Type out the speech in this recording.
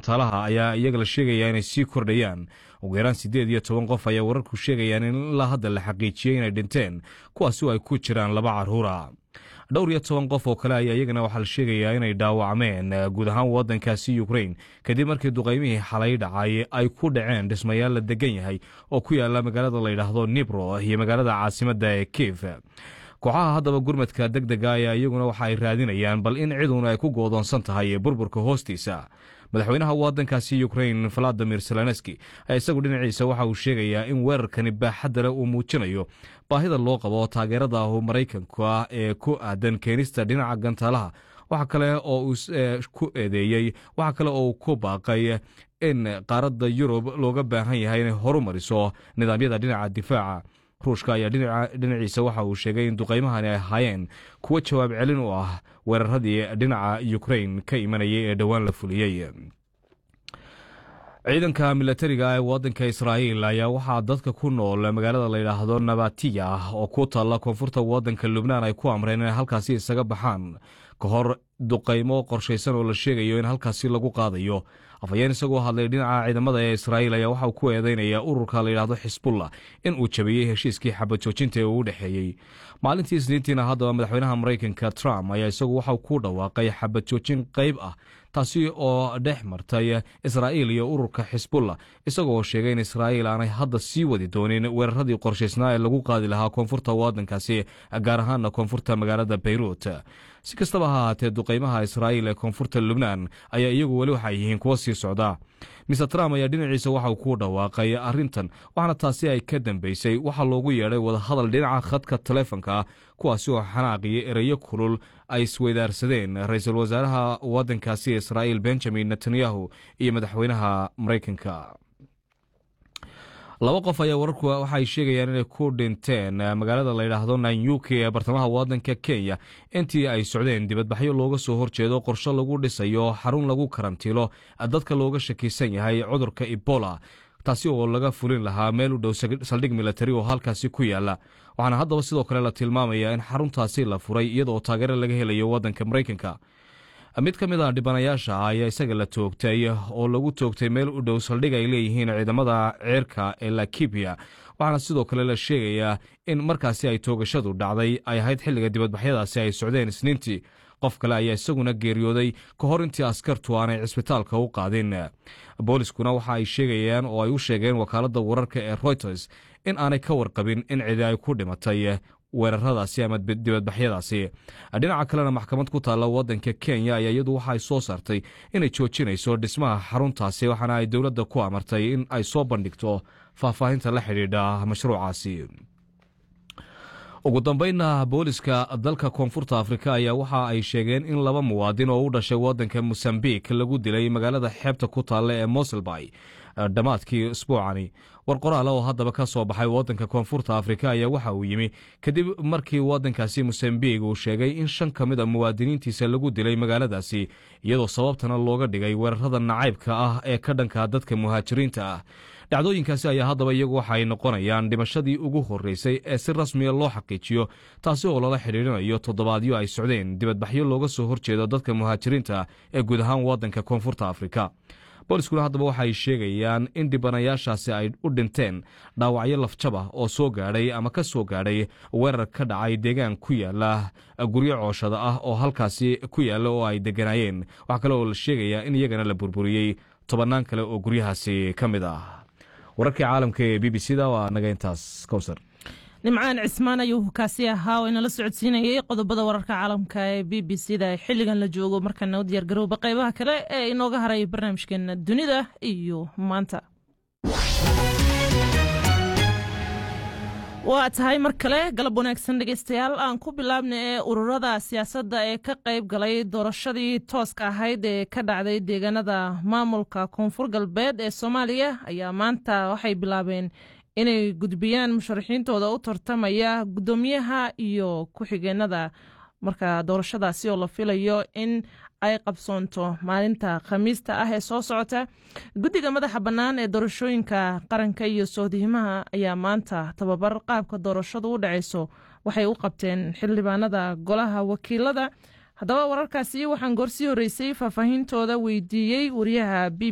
gantaalaha ayaa iyaga la sheegaya inay sii kordhayaan ugu yaraan siddeed iyo toban qof ayaa wararku sheegayaan in ilaa hadda la xaqiijiyey inay dhinteen kuwaasi oo ay ku jiraan laba carruura dhowr iyo toban qof oo kale ayaa iyagana waxaa la sheegayaa inay dhaawacmeen guud ahaan waddankaasi ukrain kadib markii duqaymihii xalay dhacay ay ku dhaceen dhismayaal la degan yahay oo ku yaala magaalada layidhaahdo nibro iyo magaalada caasimadda ee kiif kooxaha haddaba gurmadka deg dega ayaa iyaguna waxa ay raadinayaan bal in ciduna ay ku goodoonsan tahay burburka hoostiisa madaxweynaha waddankaasi ukrain valadimir zelenski ayaa isagu dhinaciisa waxa uu sheegayaa in weerarkani baaxadda leh uu muujinayo baahida loo qabo taageerada maraykanka ee ku aadan keenista dhinaca gantaalaha waxa kale oo uu ku eedeeyey waxa kale oo uu ku baaqay in qaaradda yurub looga baahan yahay inay horu mariso nidaamyada dhinaca difaaca ruushka ayaa dhinaciisa waxa uu sheegay in duqaymahani ay ahaayeen kuwo jawaab celin u ah weeraradii dhinaca ukrain ka imanayay ee dhowaan la fuliyey ciidanka milatariga ee waddanka israa'iil ayaa waxaa dadka ku nool magaalada layidhaahdo nabatiya oo ku taalla koonfurta waddanka lubnaan ay ku amreen inay halkaasi isaga baxaan ka hor duqaymo qorshaysan oo la sheegayo in halkaasi lagu qaadayo afhayeen isagoo hadlay dhinaca ciidamada ee israa'iil ayaa waxauu ku eedeynaya ururka layidhaahdo xisbullah in uu jabiyey heshiiskii xabad joojinta ee uu u dhexeeyey maalintii isniintiina haddaba madaxweynaha maraykanka trump ayaa isagu waxau ku dhawaaqay xabad joojin qayb ah taasi oo dhex martay israa'iil iyo ururka xisbullah isagoo sheegay in israa'iil aanay hadda sii wadi doonin weeraradii qorshaysnaa ee lagu qaadi lahaa koonfurta waddankaasi gaar ahaana koonfurta magaalada bayruut si kastaba ha ahaatee duqaymaha israa'iil ee koonfurta lubnaan ayaa iyagu weli waxay yihiin kuwo sii socda mister trump ayaa dhinaciisa waxauu ku dhawaaqay arrintan waxaana taasi ay ka dambeysay waxaa loogu yeedhay wadahadal dhinaca khadka taleefonka ah kuwaasi oo xanaaqiyo ereyo kulul ay isweydaarsadeen ra-iisul wasaaraha waddankaasi israa'iil benjamin netanyahu iyo madaxweynaha maraykanka laba qof ayaa wararku waxaay sheegayaan inay ku dhinteen magaalada layidhaahdo nanyuki ee bartamaha waddanka kenya intii ay socdeen dibadbaxyo looga soo horjeedo qorshe lagu dhisayo xarun lagu karantiilo dadka looga shakiisan yahay cudurka ebola taasi oo laga fulin lahaa meel u dhow saldhig milatari oo halkaasi ku yaala waxaana haddaba sidoo kale la tilmaamaya in xaruntaasi la furay iyadaoo taageero laga helayo waddanka maraykanka mid ka mid a dhibanayaasha ayaa isaga la toogtay oo lagu toogtay meel u dhow saldhig ay leeyihiin ciidamada ceerka ee lakibiya waxaana sidoo kale la sheegayaa in markaasi ay toogashadu dhacday ay ahayd xilliga dibadbaxyadaasi ay socdeen isniintii qof kale ayaa isaguna geeriyooday ka hor intii askartu aanay cisbitaalka u qaadin booliskuna waxa ay sheegayaan oo ay u sheegeen wakaaladda wararka ee reuters in aanay ka warqabin in cidi ay ku dhimatay weeraradaasi ama dibadbaxyadaasi dhinaca kalena maxkamad ku taalla waddanka kenya ayaa iyadu waxa ay soo saartay inay joojinayso dhismaha xaruntaasi waxaana ay dowladda ku amartay in ay soo bandhigto faahfaahinta la xidhiidha mashruucaasi ugu dambeynna booliska dalka koonfurta afrika ayaa waxa ay sheegeen in laba muwaadin oo u dhashay waddanka mosambik lagu dilay magaalada xeebta ku taalla ee moselby dhammaadkii isbuucani war qoraale oo haddaba ka soo baxay waddanka koonfurta afrika ayaa waxa uu yimi kadib markii waddankaasi mosambik uu sheegay in shan ka mid a muwaadiniintiisa lagu dilay magaaladaasi iyadoo sababtana looga dhigay weerarada nacaybka ah ee ka dhanka dadka muhaajiriinta ah dhacdooyinkaasi ayaa haddaba iyagu waxa ay noqonayaan dhimashadii ugu horreysay ee si rasmiya loo xaqiijiyo taasi oo lala xidhiidrinayo toddobaadyo ay socdeen dibadbaxyo looga soo horjeedo dadka muhaajiriinta ee guud ahaan waddanka koonfurta afrika booliskuna haddaba waxa ay sheegayaan in dhibanayaashaasi ay u dhinteen dhaawacyo lafjab ah oo soo gaadhay ama ka soo gaadhay weerar ka dhacay deegaan ku yaala guryo cooshada ah oo halkaasi ku yaalla oo ay deganaayeen waxaa kale oo la sheegayaa in iyagana la burburiyey tobannaan kale oo guryahaasi ka mid ah wararkii caalamka ee b b c da waa naga intaas kowsar nimcaan cismaan ayuu kaasi ahaa oo inala socodsiinayay qodobada wararka caalamka ee b b c da xilligan la joogo markaana u diyaar garowba qaybaha kale ee inooga haray barnaamijkeena dunida iyo maanta waa tahay mar kale galab wanaagsan dhegeystayaal aan ku bilaabna ee ururada siyaasadda ee ka qayb galay doorashadii tooska ahayd ee ka dhacday deegaanada maamulka koonfur galbeed ee soomaaliya ayaa maanta waxay bilaabeen inay gudbiyaan musharaxiintooda u tartamaya guddoomiyaha iyo ku-xigeenada marka doorashadaasi oo la filayo in ay qabsoonto maalinta khamiista ah ee soo socota guddiga madaxa bannaan ee doorashooyinka qaranka iyo soodihimaha ayaa maanta tababar qaabka doorashadu u dhacayso waxay u qabteen xildhibaanada golaha wakiilada haddaba wararkaasi waxaan goorsii horreysay faahfaahintooda weydiiyey wariyaha b